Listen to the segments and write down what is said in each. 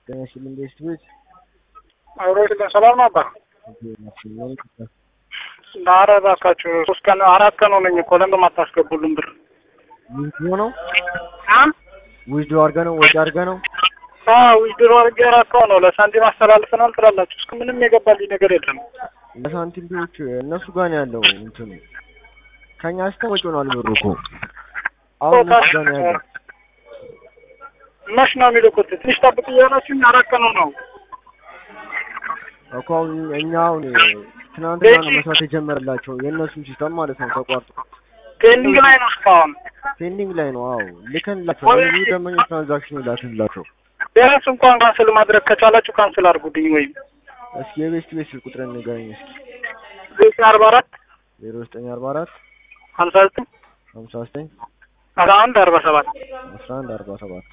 ጤና ይስጥልኝ ቤስት ቤት አብሮች ሰላም ነው አባ። ኧረ እባካችሁ ሶስት ቀን አራት ቀን ሆነኝ እኮ ለምን አታስገቡልን ብር? ዊዝድሮ ነው ዊዝድሮ አድርገህ ነው ወጪ አድርገህ ነው ዊድሮ አድርጌ አራካው ነው ለሳንቲም አስተላልፈናል ትላላችሁ። እስከ ምንም የገባልኝ ነገር የለም። ለሳንቲም ቢዎች እነሱ ጋር ነው ያለው እንትኑ ከኛ ስተ ወጪ ሆኗል ብሩ እኮ አሁን እነሱ ጋር ነው ያለው መች ነው የሚልኩት? ትንሽ ጠብቅ እያላችሁኝ አራት ቀን ነው እኮ አሁን እኛ አሁን ትናንትና ነው መስራት የጀመረላቸው የእነሱም ሲስተም ማለት ነው ተቋርጦ ፔንዲንግ ላይ ነው እስካሁን ፔንዲንግ ላይ ነው። አዎ ልከንላቸው ለብዙ ደንበኞች ትራንዛክሽን ይላክንላቸው። ቢያንስ እንኳን ካንስል ማድረግ ከቻላችሁ ካንስል አድርጉልኝ። ወይም እስኪ የቤስት ቤት ስልክ ቁጥርን ንገረኝ እስኪ ዘጠኝ አርባ አራት ዜሮ ዘጠኝ አርባ አራት ሀምሳ ዘጠኝ ሀምሳ ዘጠኝ አስራ አንድ አርባ ሰባት አስራ አንድ አርባ ሰባት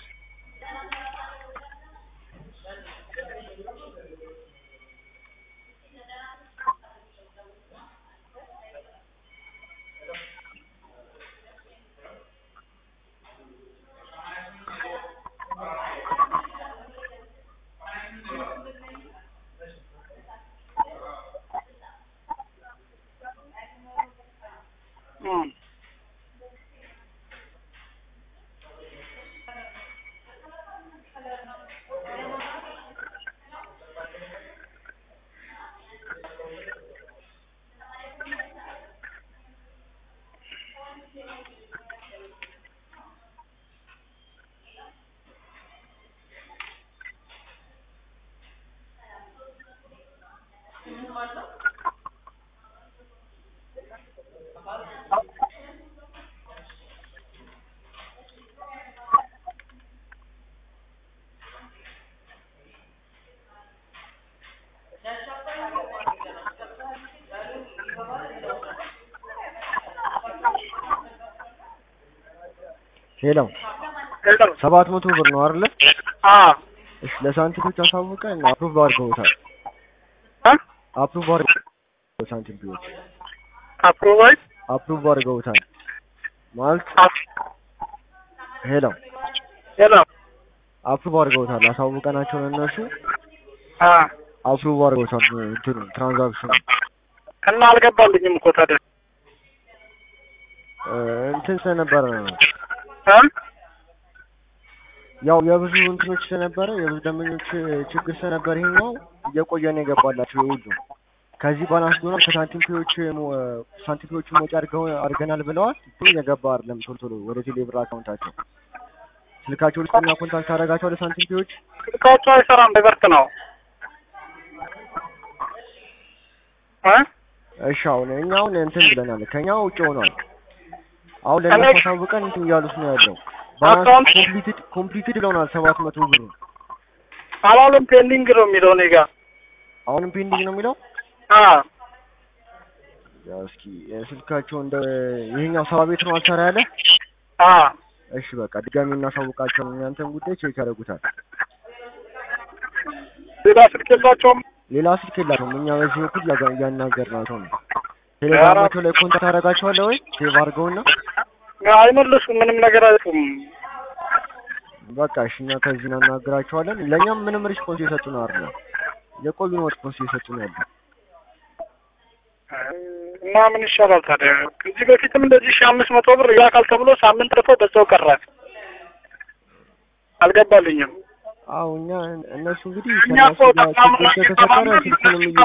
ሄሎ ሰባት መቶ ብር ነው አይደለ? እሺ ለሳንቲሞች አሳውቀን አፕሩቭ አድርገውታል። አፕሩቭ አድርገው ሳንቲሞች አፕሮቫል አፕሩቭ አድርገውታል ማለት ሄሎ ሄሎ አፕሩቭ አድርገውታል። አሳውቀናቸው እነሱ አፕሩቭ አድርገውታል እንትኑ ትራንዛክሽኑ እና አልገባልኝም እኮ ታዲያ እንትን ስለነበረ ነው ያው የብዙ እንትኖች ስለነበረ የብዙ ደንበኞች ችግር ስለነበረ ይሄኛው እየቆየ ነው የገባላቸው የሁሉ ከዚህ ባላንስ ሆኗል። ከሳንቲም ፒዎች ሳንቲም ፒዎቹ ወጪ አድርገው አድርገናል ብለዋል። እየገባ አይደለም ቶሎ ቶሎ ወደ ቴሌ ብር አካውንታቸው ስልካቸው ውስጥ እና ኮንታክት አደረጋቸው ለሳንቲም ፒዎች ስልካቸው አይሰራም፣ በበርት ነው። እሺ አሁን እኛ አሁን እንትን ብለናል። ከኛ ውጭ ሆኗል። አሁን ለእነሱ አሳውቀን እንትን እያሉት ነው ያለው ባላንስ ኮምፕሊትድ ኮምፕሊትድ ብለውናል። ሰባት መቶ ብሩ አላለም ፔንዲንግ ነው የሚለው እኔ ጋር አሁንም ፔንዲንግ ነው የሚለው። አዎ ያው እስኪ ስልካቸው እንደ ይሄኛው ሰባ ቤት ነው አልሰራ ያለ። አዎ እሺ በቃ ድጋሚ እናሳውቃቸው። እናንተን ጉዳይ ቼክ ያደርጉታል። ሌላ ስልክ የላቸውም። ሌላ ስልክ የላቸውም። እኛ በዚህ በኩል እያናገርናቸው ነው። ቴሌግራማቸው ላይ ኮንታክት አደርጋቸዋለሁ ወይ ሴቭ አድርገውና አይመልሱም። ምንም ነገር አይሉም። በቃ እሺ እኛ ከዚህ እናናግራቸዋለን። ለእኛም ምንም ሪስፖንስ እየሰጡ ነው አይደል? የቆዩ ነው ሪስፖንስ እየሰጡ ነው ያለው። እና ምን ይሻላል ታዲያ? ከዚህ በፊትም እንደዚህ ሺህ አምስት መቶ ብር ይላካል ተብሎ ሳምንት ልፎ በዛው ቀረ። አልገባልኝም። አዎ እኛ እነሱ እንግዲህ እኛ ከእነሱ እኮ ጋር ችግር ከተፈጠረ ስልኩንም እየ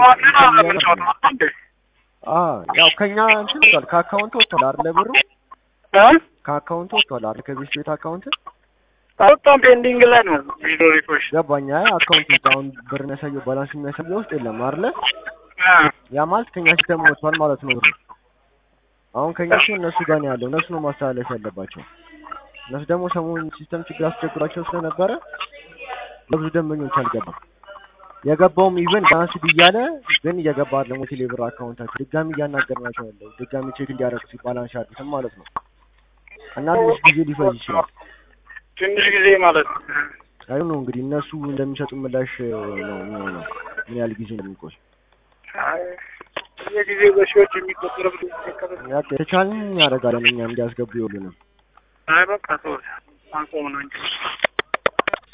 ያው ከኛ እንትን ወጥቷል። ከአካውንት ወጥቷል አይደለ? ብሩ ከአካውንት ወጥቷል አይደል? ከቤት ቤት አካውንት በጣም ፔንዲንግ ላይ ነው። ቪዲዮ ሪኮሽ ገባኛ። አካውንት ውስጥ አሁን ብር የሚያሳየው ባላንስ የሚያሳየው ውስጥ የለም አይደለ? ያ ማለት ከኛ ሲስተም ወጥቷል ማለት ነው ብሩ። አሁን ከኛ ሲሆን እነሱ ጋር ነው ያለው። እነሱ ነው ማስተላለፍ ያለባቸው። እነሱ ደግሞ ሰሞኑን ሲስተም ችግር አስቸግሯቸው ስለነበረ ለብዙ ደንበኞች አልገባም። የገባውም ኢቨን ባላንስ እያለ ግን እየገባ አይደለም ወደ ቴሌብር አካውንታቸው። ድጋሚ እያናገርናቸው ያለው ድጋሚ ቼክ እንዲያደርጉ ባላንስ ያሉትም ማለት ነው። እና ትንሽ ጊዜ ሊፈጅ ይችላል። ትንሽ ጊዜ ማለት ነው። አይ ነው እንግዲህ እነሱ እንደሚሰጡ ምላሽ ነው የሚሆነው ምን ያህል ጊዜ እንደሚቆይ የጊዜ በሺዎች የሚቆጠር ብር ይከፈል። የተቻለን ያደርጋለን እኛ እንዲያስገቡ ይሉንም አይ በቃ ተወው፣ አንቆም ነው እንጂ